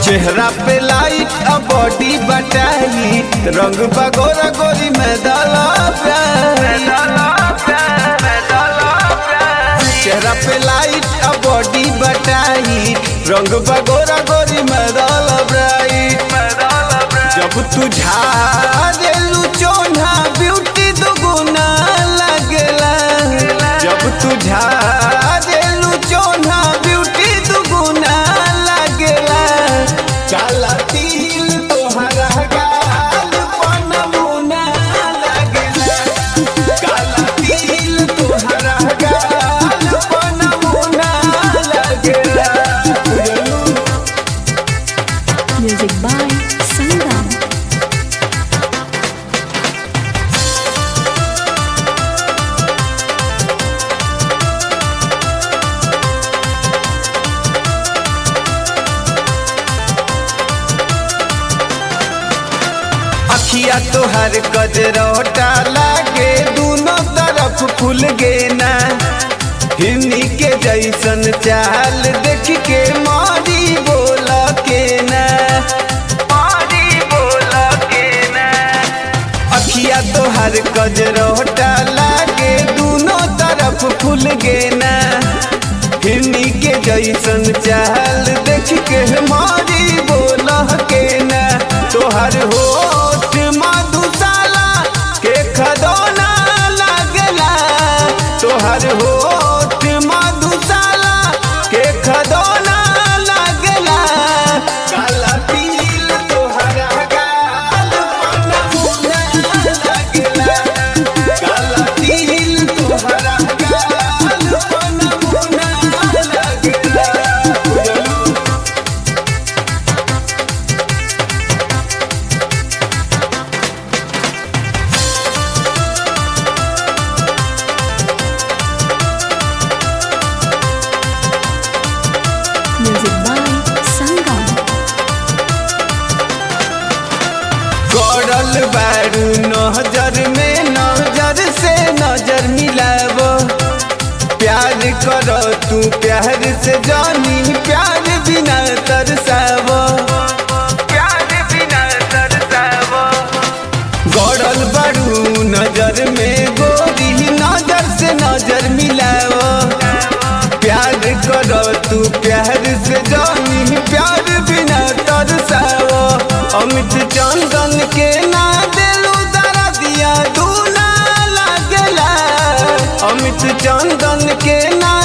चेहरा पे लाइट आ बॉडी बटाई रंग बगोरा गोरी में डाला प्यार चेहरा पे लाइट आ बॉडी बटाई रंग बगोरा गोरी में डाला ब्राइट जब तू झारेलू चोना ब्यूटी दुगुना लगेला जब तू झारेलू चोना ब्यूटी दुगुना लगेला काला तिल तोहरा गाल पर नमूना लगेला काला तिल तोहरा गाल पर नमूना लगेला Music by Sangam. अखिया तोहर गजरौटा लागे दोनों तरफ फूल गे ना हिन्नी के जैसन चाल देख के मारी बोल के ना मारी बोल के ना अखिया तोहर गजरौटा लागे दोनों तरफ फूल गे ना हिन्नी के जैसन चाल देख के मारी बोल के ना तोहर होठ मधुशाला के खदौना लगला तोहर होठ मधुशाला के खदौना लगला काला तिल तोहरा गाल पर नमूना लगला काला तिल तोहरा गाल पर नमूना लगला Music by Sangam. गड़ल बारू नजर में नजर से नजर मिलाव प्यार कर तू प्यार से जानी प्यार बिना तरसाव प्यार बिना तरसाव गड़ल बारू नजर में गोरी नजर से नजर मिलाव प्यार कर तू प्यार से जानी प्यार बिना तरसाव अमित चंदन के ना दिलू दरा दिया दूना लगला अमित चंदन के ना